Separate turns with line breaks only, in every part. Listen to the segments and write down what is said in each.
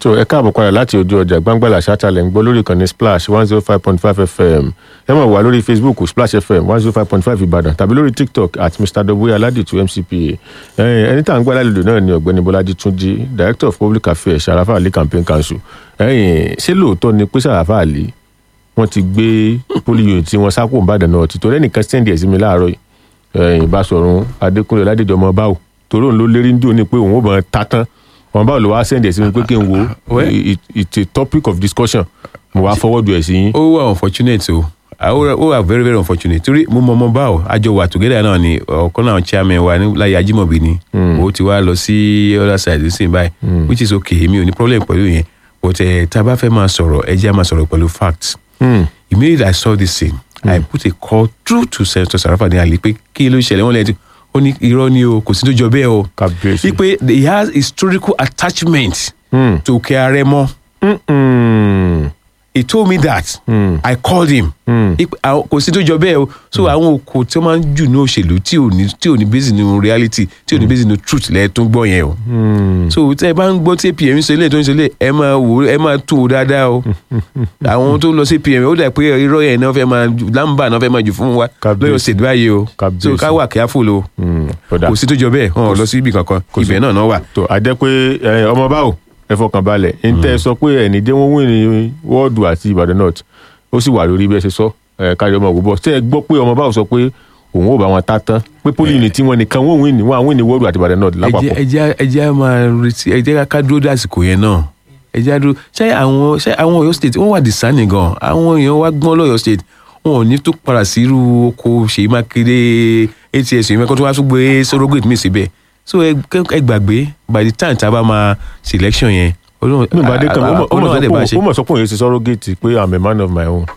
so ẹ káàbọ̀ padà láti ojú ọjà gbangbalà ṣáàtàlẹ̀ ń gbọ́ lórí ìkànnì splash one zero five point five fm ẹ mọ̀ wá lórí facebook splash fm one zero five point five ìbàdàn tàbí lórí tiktok at mr doboe aládìtú mcpa ẹ̀yìn ẹni tá à ń gbọ́ alálejò náà ni ọ̀gbẹ́ni bọ́lájí túnjí director of public affairs sarafa ali campaign council ẹ̀yìn ṣé lóòótọ́ ni pé sarafa ali wọ́n ti gbé polio unit tí wọ́n sápò ìbàdàn náà ti torí ẹnìkan sẹ́ndì ẹ̀ sí mi láàárọ̀ yìí ẹ̀yìn ìbásọ̀run adékúnlé ládìjọ́ ọmọ báwò torí òun ló lérí ń dùn ní pé òun ò bọ̀ ta tán wọn báwo ló wá sẹ́ndì ẹ̀ sí mi pé kí n wo
Well-
it- it's a topic of discussion mo wá fọwọ́dù ẹ̀ sí yín.
ó wà unfortunate o Ah, ó ó wà very very unfortunate torí mo mọ ọmọ báwo àjọ wà together náà ni ọ̀kan náà chairman wa ní láyé ajímọ̀bí ni ó ti wá lọ sí other side ní sìn báyìí which is okay èmi ò ní problem pẹ̀lú yẹn but eh, tá a bá fẹ́ máa sọ̀rọ̀ ẹ jẹ́ á máa sọ̀rọ̀ pẹ̀lú facts
Hmm.
immediately i saw this thing i put a call through to senator sarafa ní àlè pé kí ló ṣẹlẹ̀ wọ́n lẹ́yìn tí ó ní irọ́ ni o kò sí tó jọ bẹ́ẹ̀ o
Kábíyèsí.
wípé he has historical attachment
Hmm.
to Òkè Àrẹ̀mọ
Mm-mm.
he told me that
Hmm.
i called him
Hmm.
Ipe- àwọn- kò sí tó jọ bẹ́ẹ̀ o so àwọn oko tí wọ́n máa ń jù ní òṣèlú tí ò ní tí ò ní base nínú reality tí ò ní base nínú truth lẹ́ẹ̀ tó ń gbọ́ yẹn o
Hmm.
so tẹ́ ẹ bá ń gbọ́ tí apm ń sọ ilé tó ń sọ ilé ẹ máa wò ó ẹ máa tó o dáadáa o àwọn tó lọ sí apm ó dà pé irọ́ yẹn náà fẹ́ máa jù- lámbà náà fẹ́ máa jù fún wa
Kábíyèsí.
lọ́yọ̀ state báyìí o
Kábíyèsí.
so ká wà careful o
Hmm. Ọ̀dà.
kò sí tó jọ bẹ́ẹ̀ wọn ò lọ sí ibì kankan
kò sí.
ibẹ̀ náà náà wà.
tó a jẹ́ pé ẹ, ọmọ báwo ẹ fọkàn balẹ̀ n tẹ́ ẹ sọ pé ẹni dé wọ́n wí ní wọ́ọ̀dù àti ìbàdàn north ó sì wà lórí bí ẹ ṣe sọ ẹ kárí ọmọ òwúbọ̀ tẹ́ ẹ gbọ́ pé ọmọ báwo sọ pé òun ò bá wọn ta tán pé poli unit tí wọn nìkan wọn wí ní wọn àwọn ní wọ́ọ̀dù àti ìbàdàn north
ẹ jẹ́
lápapọ̀
ẹ jẹ́ ẹ jẹ́ á máa retí ẹ jẹ́ ká dúró dásìkò yẹn náà ẹ jẹ́ á dúró ṣé àwọn ṣé àwọn Ọ̀yọ́ state wọ́n wà discerning gan àwọn èèyàn wá gbọ́n lọ́yọ̀ state wọn ò ní tó padà sí irú oko Ṣèyí Mákindé ats yìí mẹ́kọ́ tó wá tún gbé surrogate mi síbẹ̀ so ẹ kẹ́- ẹ gbàgbé by the time tá a bá máa selection yẹn Ọlọ́run
ní ìbàdàn kan ó mọ̀- ó mọ̀
Ọlọ́run á dẹ̀ bá a
sọ
ṣe
pé- ó mọ̀ sọ pé òun yẹn ti sọ̀rọ̀ géètì pé i'm a man of my own.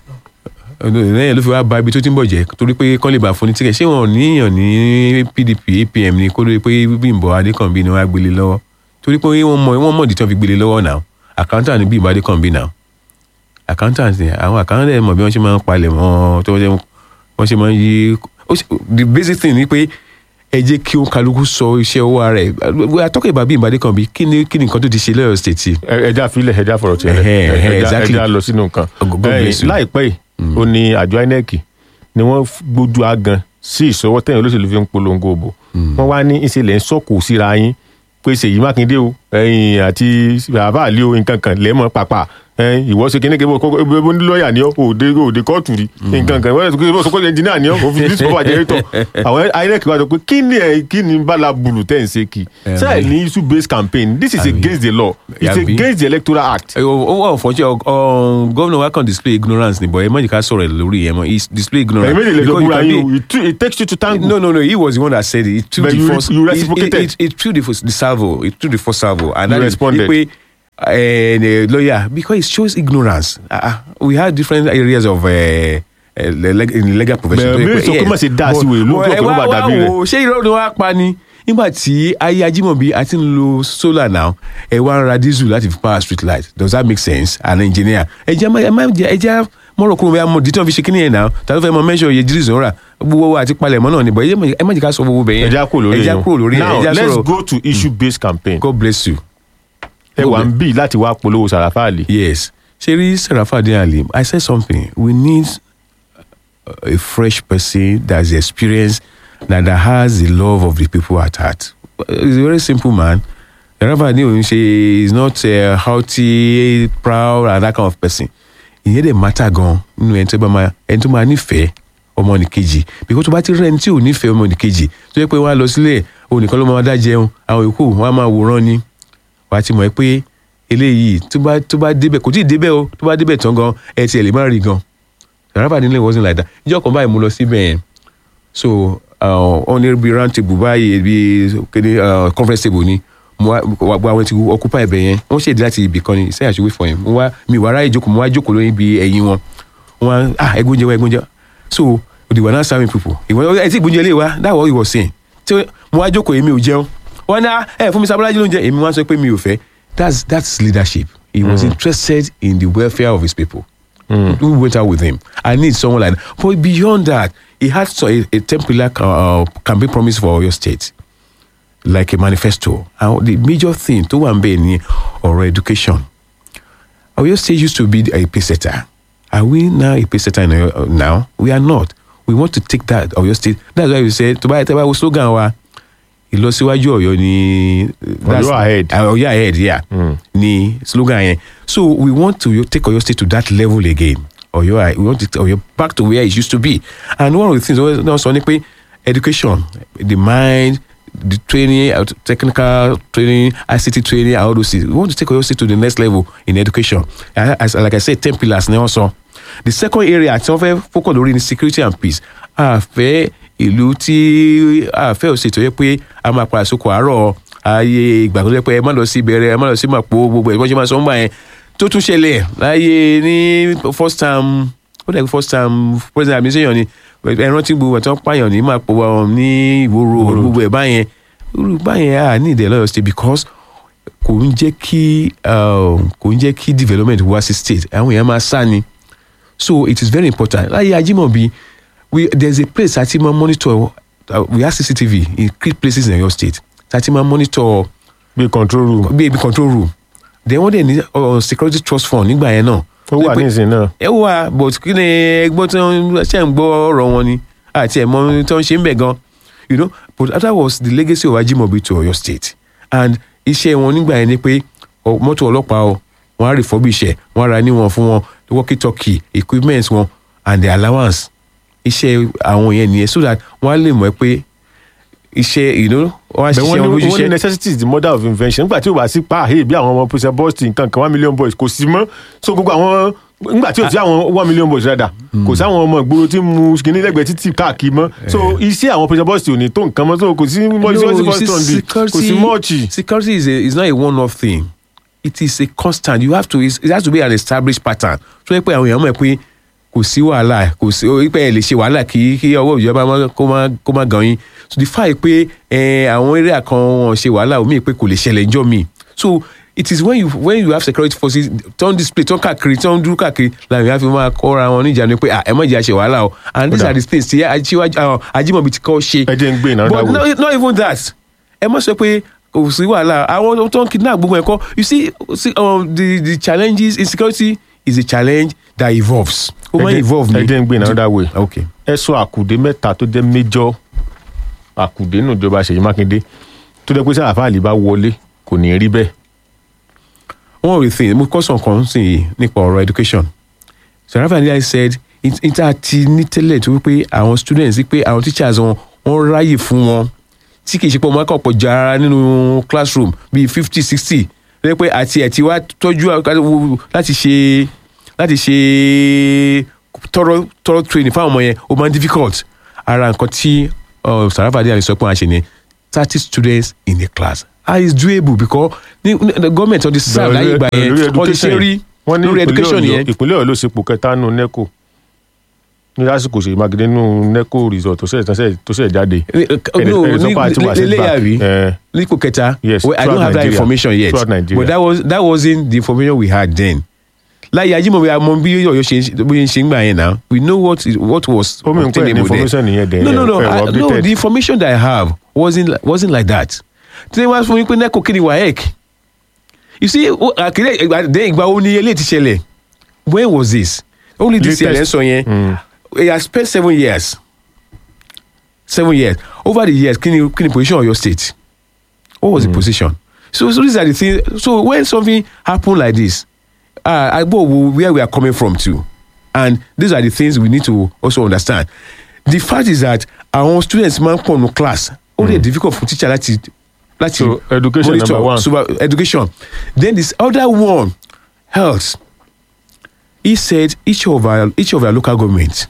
lẹ́yìn ló fi wá ba ibi tó ti ń bọ̀ jẹ́ torí pé kọ́lé bá fún ní tíkẹ̀ ṣé wọn ò níyàn ní pdp apm ni kó lórí pé bímbọ adékànbí ni wọ́n á gbélé lọ́wọ́ torí pé wọ́n mọ̀ wọ́n mọ̀ ìdí tí wọ́n fi gbélé lọ́wọ́ náà accountant ni bímbọ adékànbí náà accountant ni àwọn accountant mọ̀ bí wọ́n ṣe máa ń palẹ̀ mọ́ tó wọ́n ṣe máa ń yí ó ṣe- the basic thing ni pé ẹ jẹ́ kí ó kálukú sọ iṣẹ́ owó ara ẹ̀ atọ́kọ̀ ìbá bímbọ adékànbí kí ni kí ni nǹkan tó ti ṣe lọ́yọ̀ state yìí
Ẹ- ẹja filẹ ẹja fọ̀rọ̀ tiẹ̀ lẹ̀.
Ẹhẹ́, ẹhẹ́,
Ẹja-
exactly.
ẹja lọ sínú nǹkan
God
Ẹ,
bless you.
láìpẹ́ yìí ó ní àjọ inec ni wọ́n f- gbójú agan sí ìṣọwọ́ tẹ̀yìn olóṣèlú fi ń polongo òbò wọ́n wá ní ìṣẹ̀lẹ̀ ń sọ̀kò síra yín pé Ṣèyí Mákindé o ẹ̀yìn àti bàbá àlẹ́ o nǹkan kan lẹ́mọ̀ pàpà ẹ̀yìn ìwọ ṣe kíní kébọ̀ kókó ebe bó ní lọ́ọ̀yà ni ọ́ òde òde kóòtù rí nǹkan kan wọ́n ṣe kó ẹnjìníà ni ọ́ òfin bí sọ́wọ́ àjẹrẹ́tọ̀ àwọn inec wá sọ pé kí ni ẹ̀ kí ni bala bulu tẹ̀ ń ṣe kì
Ẹ̀mí.
sẹ́ẹ̀ ní issue based campaign this is
Àbí.
against the law it's
Àbí.
against the electoral act.
ẹ ó wà ọ̀fọ̀jẹ́ gómìnà wa kàn display ignorance ni but ẹ má jẹ́ ká sọ̀rọ̀ ẹ̀ lórí ẹ̀ mọ́ he display ignorance.
ẹ̀yin méjì lè jọ
Because you
búra
can
yín
be-
o it t- it takes you to tango.
no no no he was the one that said it he threw
But
the
you re-
first
you
it-
reciprocated.
it, it, it threw the, first- the salvo it threw the first salvo and
You
that is
responded.
pé uh, the lawyer because it shows ignorance uh, uh, we had different areas of uh, uh, leg- in legal profession.
Bẹ̀rẹ̀ bí sọ pé má ṣe dá sí wèé lójú ọ̀pọ̀ ló bá dàbí rẹ̀.
ṣé irọ́ ni wọ́n á pa ni nígbà tí ayé ajímọ̀bí àti ń lo solar now ẹ wá ń ra diesel láti fi power street light does that make sense an engineer ẹ jẹ́ ẹ má jẹ́ ẹ jẹ́ mọ̀rọ̀ kúrò bẹ́ẹ̀ mọ̀ dítọ́ fi ṣe kíní yẹn náà ta ló fẹ́ mọ measure iye diesel rà gbogbo wa àti palẹ̀mọ́ náà ni bọ̀ ẹ jẹ́- ẹ má jẹ́ ká sọ gbogbo bẹ́ẹ̀ yẹn
ẹja kúrò lórí
ẹ jẹ́ kúrò lórí ẹ̀,
now
ẹ jẹ́
let's
sọ̀rọ̀
go to issue based campaign.
God bless you
ẹ wà ń bì láti wá polówó sàràfà àlè.
yes ṣeré Sarafa Ali I said something we need a fresh person that's experienced that, that has the love of the people at heart he's a very simple man Sarafa Ali òun ṣe is not uh, haughty proud and that kind of person ìyẹn dẹ̀ matter gan nínú ẹni tó bá máa ẹni tó máa nífẹ̀ẹ́ ọmọnìkejì because tó bá ti rẹ́ ẹni tí ò nífẹ̀ẹ́ ọmọnìkejì tó yẹ pé wọ́n á lọ sílẹ̀ òun nìkan ló máa dá jẹun àwọn yòókù wọ́n á máa wòran ni wà á ti mọ̀ ẹ́ pé eléyìí tó bá tó bá débẹ̀ kò tí ì débẹ̀ o tó bá débẹ̀ tán gan ẹ tiẹ̀ lè má rí gan Sarafa nílé wasn't like that ìjọ kan báyìí mo lọ síbẹ̀ yẹn so wọ́n ní bí round table báyìí bí kéde uh, conference table ni mo wá wá gba àwọn tí occupy ibẹ̀ yẹn wọ́n ṣèdí láti ibì kan ni iṣẹ́ àṣewé fún yẹn mo wá mi wá ráyè jókòó mo wá jókòó lórí ibi ẹ̀yìn wọn wọ́n wá ah ẹgbóúnjẹ wá ẹgbóúnjẹ so they were not serving people ìwọ ẹ tí ìgbóúnjẹ lè wá that what he was saying tí mo wá jókòó èmi ò jẹun wọ́n ní ah ẹ fún mi sábàlájú lóúnjẹ èmi wá sọ pé mi ò fẹ́ that's that's leadership he was interested in the welfare of his people who went out with him. I need someone like that. But beyond that, he had so a, a temporary uh, campaign promise for your state, like a manifesto. And the major thing to one be ni ọ̀rọ̀ education. Oyo State used to be a pace setter. Are we now a pace setter in Oyo, uh, now? We are not. We want to take that Oyo State. That's why we said, tó bá tẹ́ bá wo slogan wa, ìlọsíwájú Ọ̀yọ́ ni. that's-
Ọ̀yọ́ ahead.
Uh, Ọ̀yọ́ ahead, yeah. Ni slogan yẹn. So we want to take Oyo State to that level again. Oyo, ahe- we want to take Oyo back to where it used to be. And one of the things also ni pé education, the mind, the training, uh, technical training, ICT training, and all those things. We want to take Oyo State to the next level in education. Uh, As, like I said, 10 pillars ni also. The second area tí wọ́n fẹ́ focus lórí ni security and peace. A fẹ́ ìlú tí a fẹ́ òṣètò yẹ pé a máa padà sóko àárọ̀ ayé ìgbà tó jẹ́ pé ẹ má lọ sí ìbẹ̀rẹ̀ ẹ má lọ sí màpò gbogbo ẹ̀ bọ́n ṣe máa sọ ń gbà yẹn tó tún ṣẹlẹ̀ láyé ní first time ó dẹ̀ first time president administration ni ẹ rántí gbogbo ẹ̀ tó ń pààyàn ní màpò wọn ní ìwòrò gbogbo ẹ̀ báyẹn irú báyẹn à ní ìdẹ̀ lọ́yọ̀ state because kò ń jẹ́ kí um, kò ń jẹ́ kí development wá sí state àwọn èèyàn máa sá ni so it is very important láyé Ajímọ̀bí we there is a place àti máa monitor uh, we have cctv in key places in Oyo state àti máa monitor
bí control room
bí ibi control room then wọ́n dẹ̀ ní uh, security trust fund nígbà yẹn náà.
ó wà ní ìsìn náà
ẹ wà but kí ni ẹgbọ́n tí wọ́n ṣe ń gbọ́ ọ̀rọ̀ wọn ni àti ẹ̀mọ́ tí wọ́n ṣe ń bẹ̀ gan you know but that was the legacy of Ajimobi to Oyo state and iṣẹ́ wọn nígbà yẹn ni pé ọ, mọ́tò ọlọ́pàá o wọ́n á refurbish ẹ̀ wọ́n á ra níwọ̀n fún wọn walkie talkie equipment wọn and the allowance iṣẹ́ àwọn yẹn nìyẹn so that wọ́n á lè mọ̀ ẹ́ pé iṣẹ́ you know wọ́n á
bẹ́ẹ̀
ṣiṣẹ́
wọ́n
wọn
ní
bójú
wọ́n ní
iṣẹ́
necessity is the mother of invention nígbà tí o bá sí pa àhẹ́ bí àwọn ọmọ pèsè boston nǹkan kan one million boys kò sí mọ́ so gbogbo àwọn nígbà tí o sí àwọn one million boys rẹ̀ kò sí àwọn ọmọ ìgboro tí mu kìíní lẹ́gbẹ̀ẹ́ títì káàkiri mọ́ so iṣẹ́ àwọn pèsè boston ò ní tó nǹkan mọ́ so kò sí mọ́ iṣẹ́ sí
you see,
boston bí kò sí mọ́ọ̀chì.
security is, a, is not a one-off thing it is a constant you have to it has to be an established pattern so yẹ pé àwọn èèyàn mọ̀ pé kò sí wàhálà kò sí ó pé ẹ lè ṣe wàhálà kí kí ọwọ́ ìjọba má- kó má kó má gan yín so the fact pé ẹ àwọn eré kan wọn ṣe wàhálà omi pé kò lè ṣẹlẹ̀ ńjọ́ mi so it is when you when you have security forces turn display turn káàkiri turn dúró káàkiri làwọn èèyàn fi máa kọ́ra wọn níjànú pé ah ẹ má jẹ́ àṣẹ wàhálà o and these
Kódà.
are the things tí Ajíwájú- ah, Ajímọ̀bí ti kọ́ ṣe
ẹ jẹ́ ń gbé ìnáwó
but
dáwọ́.
no, not even that ẹ mọ̀ sọ pé kò sí wàhálà àwọn tó ń kidnap gbogbo ẹ̀kọ́ you see, see um, the the challenges insecurity is a challenge that evolves ó máa ń evolve
ẹ jẹ́ ń gbé ìnáwó dáwọ́
okay
ẹ sọ àkùdé mẹ́ta tó jẹ́ méjọ́ àkùdé nù ìjọba Ṣèyí Mákindé tó jẹ́ pé sáà fáàlì bá wọlé kò ní rí bẹ́ẹ̀
one of the things mo kọ́ sàn kan sí i nípa ọ̀rọ̀ education sarafa ndí said níta ti ní tẹ́lẹ̀ tó wípé àwọn students wípé àwọn teachers wọn wọ́n ráyè fún wọn tí kì í ṣe pé ọmọ akọ̀ pọ̀ jù ara nínú classroom bíi fifty sixty lẹ́yìn pé àti ẹ̀ ti wá tọ́jú láti ṣe láti ṣe thorough thorough training fáwọn ọmọ yẹn ó máa ń difficult ara nǹkan tí uh, sarafa ndí sọ pé wọ́n á ṣe ni thirty students in a class ah it's doable because ní ní- the government ọdún sáà láyé ìgbà yẹn
lórí
wọ́n ti ṣe
education
rí
wọ́n ní
lórí
ìpínlẹ̀
education
Ọ̀yọ́-
yẹn
ìpínlẹ̀ Ọ̀yọ́ ló ṣepò kẹta nù neco ní lásìkò Ṣèyí Mákindé nù neco result tó ṣẹ̀ tó ṣẹ̀- tó ṣẹ̀ jáde
Eh, eh,
Ẹni-
no
ẹni sọ
ní
pé àti wà
lélẹ̀
setback.
yàrí
Eh,
nípò kẹta
Yes,
well, I don't
throughout
have that
Nigeria.
information yet
Throughout Nigeria.
but that was that wasn't the information we had then láyé Ajímọ̀bí àmọ́ bí Ọ̀yọ́ ṣe ń- bóyá ń ṣe ń gbà yẹn náà we know what is, what was
Ó mì ń pẹ́ ní
obtainable then.
information nìyẹn dẹ̀,
no no no
ẹ wà
I, no
updated.
the information that I have wasn't li- wasn't like that tí wọ́n fún mi pé neco kí ni waec you see o- àkìlẹ̀ ìgbà dé ìgbà wo ni eléyìí ti ṣẹlẹ̀ when was this only this year
Latest.
lẹ́sọ̀ yẹn
Mm.
he has spent seven years seven years over the years kí ni kí ni position Ọ̀yọ́ state what was the position so so these are the things so when something happen like this uh, I go where we are coming from too and these are the things we need to also understand the fact is that our students máa ń pọ̀ nù class ó lè difficult for teacher láti láti
So, education
monitor
number one.
super education then this other one health he said each of our each of our local government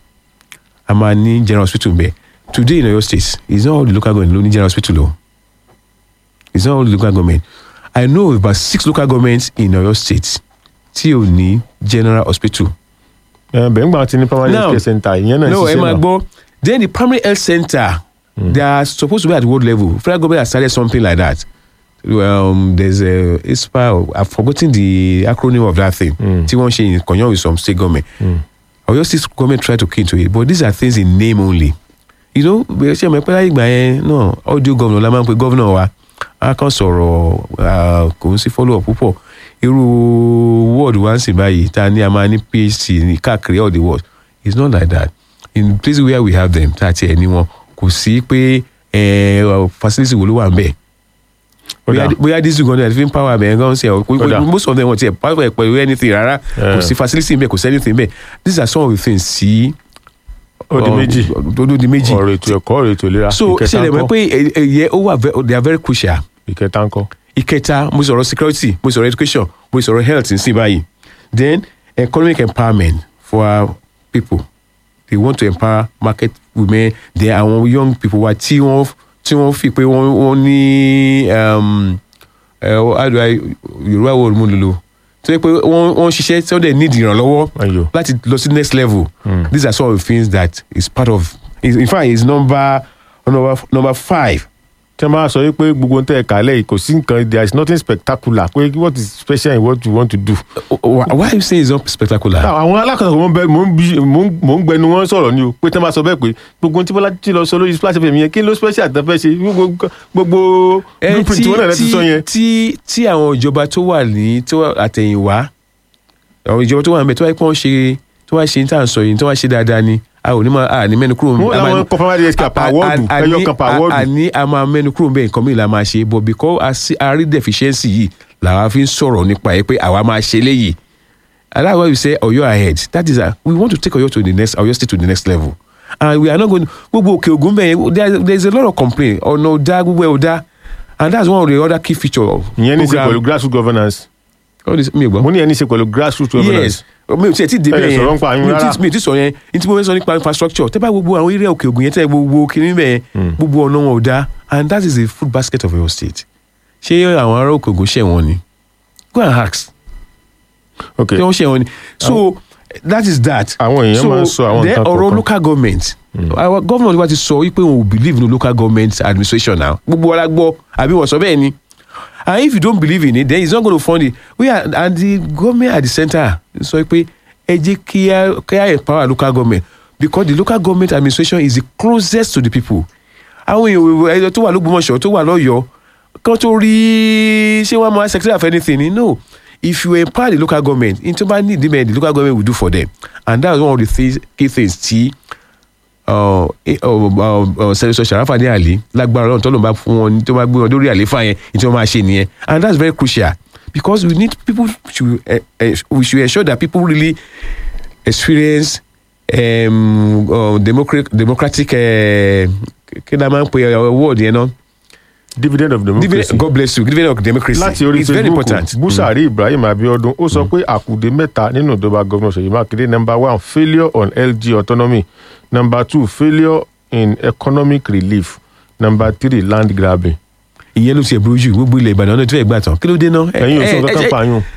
a máa ní general hospital bẹ́ẹ̀ today in Oyo state it's not all the local government ló ní general hospital o it's not all the local government I know about six local governments in Oyo state tí ò ní general hospital
ẹ, bẹ́ẹ̀ ńgbà tí ní primary
Now-
health care center ìyẹn náà
no ẹ
ṣiṣẹ́
máa
náà.
gbọ́ then the primary health center they are supposed to be at world level federal government has started something like that um, there's a ISPA or- I've forgotten the acronym of that thing tí wọ́n ṣe in conjunction with some state government Oyo state government try to key into it but these are things in name only you know bẹ́ẹ̀ ṣe mọ̀ pé láyé ìgbà yẹn náà audio governor la máa ń pe governor wa a kàn sọ̀rọ̀ ah, kò ń sí follow up púpọ̀ irú world wa ń sìn báyìí tá a ní a máa ní phd ní káàkiri all the world it's not like that in places where we have them tá a tiẹ̀ ní wọn kò sí pé eh, facility wo ló wà ń bẹ̀
Ó
bóyá
dà.
bóyá diesel gan náà fi ń power bẹ̀rẹ̀ gan ṣe ọ̀
Ó dà.
most of them wọ́n tiẹ̀ power pẹ̀lú anything rárá kò
Eh.
sí facility bẹ́ẹ̀ kò sí anything bẹ́ẹ̀ these are some of the things sí.
ó di méjì
ó di méjì
ọ̀rọ̀ ètò ẹ̀kọ́ ọ̀rọ̀ ètò ìlera
so
ìkẹta
ṣẹlẹ̀ mọ́
ńkọ́?
pé ẹ- ẹ̀yẹ ó wà ve- they are very crucial
ìkẹta ńkọ́
ìkẹta mo sọ̀rọ̀ security mo sọ̀rọ̀ education mo sọ̀rọ̀ health nsìn báyìí then economic empowerment for our people they want to empower market women then àwọn young people wa tí wọ́n tí wọ́n fi pé wọ́n wọ́n ní um, uh, how do I yorùbá wo mo lò lò tó yẹ pé wọ́n wọ́n ṣiṣẹ́ tí wọ́n dẹ̀ need ìrànlọ́wọ́
Ayò.
láti lọ sí next level these are some of the things that is part of in in fact is number number number five
tí wọ́n bá sọ wípé gbogbo ohun tẹ́ ẹ̀ kálẹ̀ yìí kò sí nǹkan there is nothing spectacular pé what is special in what you want to do.
why why you say it's not spectacular.
àwọn alákọ̀ọ́sọ̀ mò ń bẹ mò ń bí mò ń mò ń gbẹnu wọn sọ̀rọ̀ ni o pé tí wọ́n bá sọ bẹ́ẹ̀ pé gbogbo ohun tí bọ́lá ti lọ sọ lórí splash fm yẹn kí ló special tẹ́ fẹ́ ṣe gbogbo gbogbo
ẹ
blueprint wọn náà lẹ́ ti sọ yẹn.
tí tí àwọn ìjọba tó wà ní tó wà àtẹ̀yìnwá àwọn ìjọba tó wà níbẹ̀ tó wáyé pé wọ́n ṣe tó wá ṣe ní tá à ń sọ yìí tó wá ṣe dáadáa ni a ò ní máa a ní mẹ́nu kúrò
Wọ́n
a máa-
láwọn confirmatory health care per
a- a-
ward,
a-
ẹyọ
ní-
kan per
a-
ward.
a ní a máa mẹ́nu kúrò bẹ́ẹ̀ nǹkan mìíràn la máa ṣe but because a sí- a rí deficiency yìí làwa fi ń sọ̀rọ̀ nípa ẹ̀ pé àwa máa ṣe léyìí and that's why we say Ọ̀yọ́ ahead that is a, we want to take Ọ̀yọ́ to the next Ọ̀yọ́ state to the next level and we are not going gbogbo òkè ògùn bẹ́ẹ̀ there there is a lot of complaint ọ̀nà ọ̀dá gbogbo ẹ̀ ọ̀dá and that's one of the other key feature of
ìyẹn ní í ṣe
program.
pẹ̀lú grassroots governance
All this- mi ò gbọ́
mo ní ìyẹn ní í ṣe pẹ̀lú grassroots governance.
yes mi ò tiẹ̀ ti débẹ̀
Ẹ lè
yẹn
sọ̀rọ̀ nípa àyún
mi ò
rárá.
tí- mi ò ti sọ yẹn ní tí mo fẹ́ sọ nípa infrastructure tẹ́ bá gbogbo àwọn eré òkè ògùn yẹn tẹ́ gbogbo kiri bẹ́ẹ̀ gbogbo ọ̀nà wọn ò dá and that is the food basket of your state ṣé àwọn ará òkè ògùn ṣẹ̀ wọ́n ni go and ask
ok
ṣé wọ́n ṣẹ̀ wọ́n ni so that is that
Àwọn èèyàn máa ń sọ àwọn
then
nǹkan
ọ̀rọ̀
kọ̀ọ̀kan.
local government our government wa ti sọ wípé wọn ò believe in local government administration now gbogbo wa la gbọ́ àbí wọ́n sọ bẹ́ẹ̀ ni and if you don't believe in it then it's not going to fund it we are and the government at the center sọ pé ẹ jẹ́ kí á kí á empower local government because the local government administration is the closest to the people àwọn èèyàn ẹ̀yọ tó wà lógbómọ̀ṣọ́ tó wà lọ́yọ̀ọ́ kan tó rí ṣé wọ́n máa secretary of anything ni no if you empower the local government in tó bá need them the local government will do for them and that's one of the things key things tí uh, eh, uh, uh, uh, senator sharafa ní àlè lágbára ọlọ́run tọ́lọ́ bá fún wọn tó bá gbé wọn lórí àlééfà yẹn ní tí wọ́n máa ṣe nìyẹn and that's very crucial because we need people to uh, uh, we should ensure that people really experience um, uh, democratic democratic uh, kí ni a máa ń pe uh, word yẹn náà
dividend of democracy.
dividend god bless you dividend of democracy
láti orí
it's very
facebook
important
busari ibrahim abiodun ó sọ pé àkùdé mẹ́ta nínú ìjọba gómìnà ṣèyí mákindé number one failure on lg autonomy number two failure in economic relief number three land grabbing.
ìyẹn ló ti ẹ̀ burú jù gbogbo ilẹ̀ ìbàdàn náà tó fẹ́ gbà tán kí ló dé náà.
Ẹ̀yin ò sọ
ẹ-
kankan
ẹ-
pa yún.